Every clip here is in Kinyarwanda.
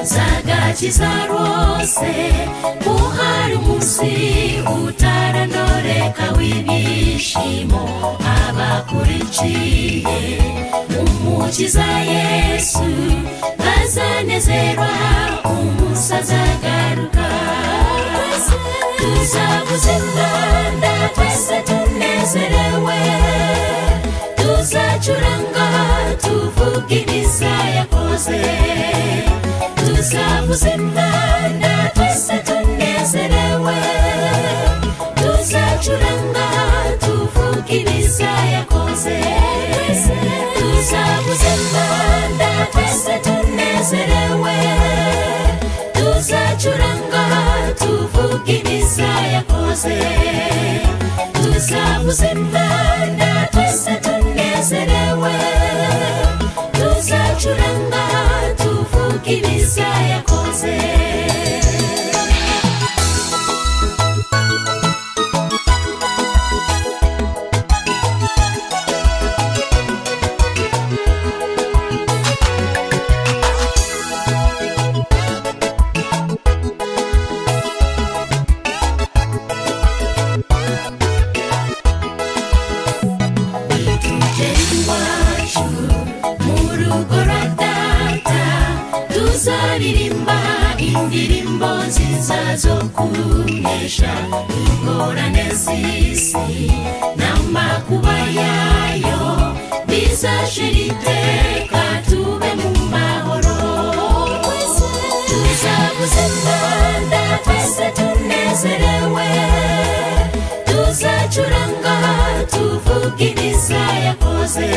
zagakiza rwose uhari umunsi utaranondoreka w'ibyishimo abakurikiye umukiza yesu bazanezerwa umunsi azagaruka tuzavuza inganda twese tunezerewe tuzacuranga tuvuge ibyiza yakoze tuzavuza inganda twese tunezerewe tuzacuranga tuvuge ibyiza yakoze tuzavuza inganda twese tunezerewe tuzacuranga tuvuge ibyiza yakoze tuzavuza inganda twese tunezerewe tuzacuranga tuvuge ibyiza yakoze tugere iwacu mu rugo rwa data tuzaririmba indirimbo nziza zo kunesha ingorane z'isi n'amakuba yayo bizashira iteka tube mu mahoro tuzavuza imyanda twese tunezerewe tuzacuranga tuvuge ibiza yakoze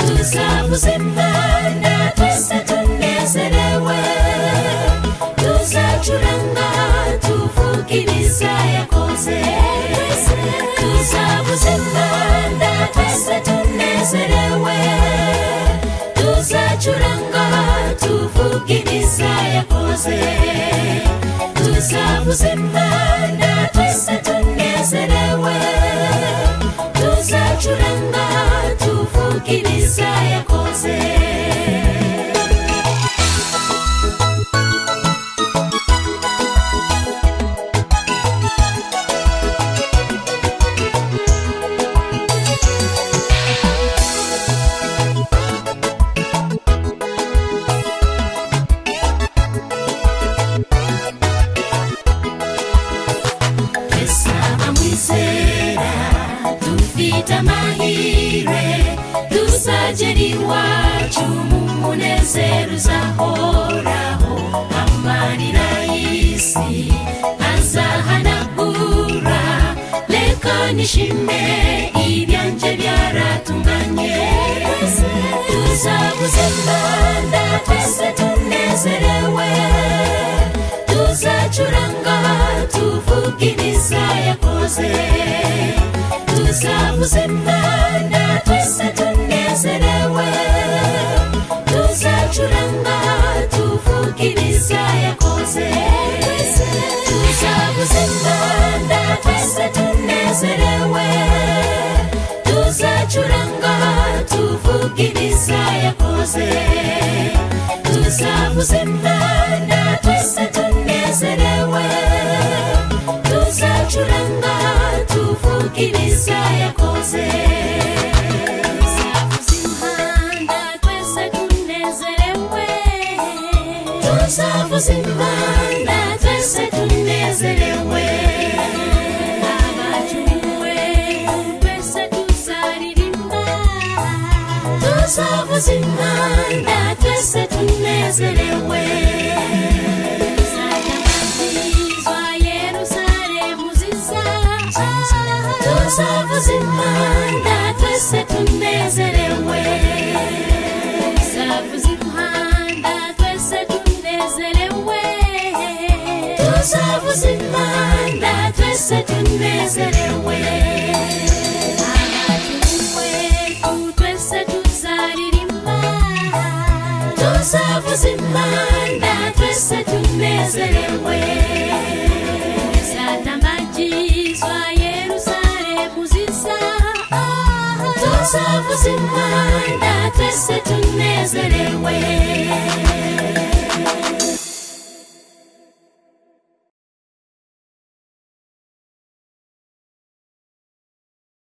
tuzavuza imyanda twese tunezerewe tuzacuranga tuvuge ibiza yakoze tuzavuza imyanda twese tunezerewe tuzacuranga tuvuge ibiza yakoze tuzavuza imyanda twese tunezerewe tuzacuranga tuvuge ibiza yakoze twese abamwizera dufite amahirwe tuzagera iwacu mu munezero uzahoraho amarira y'isi azahanagura reka nishime ibyanjye byaratunganye tuzabuze imana twese tunezerewe tuzacuranga tuvuge ibiza yakoze tuzavuza imyanda twese tunezerewe tuzacuranga tuvuge ibiza yakoze tuzavuza imyanda twese tunezerewe tuzacuranga tuvuge ibiza yakoze tuzavuza imyanda twese tunezerewe tuzacuranga tuvuge ibiza yakoze tuzavuza imyanda twese tunezerewe tuzavuza imyanda twese tunezerewe abacumuwe twese tuzaririmba tuzavuza imyanda twese tunezerewe tuzatabagizwa yerusalemu ziza tuzavuza imyanda twese tunezerewe tuzavuza imyanda twese tunezerewe tuzavuza imyanda twese tunezerewe abacumuwe twese tuzaririmba tuzavuza imyanda twese tunezerewe zatambagizwa yerusalemu ziza tuzavuza imyanda twese tunezerewe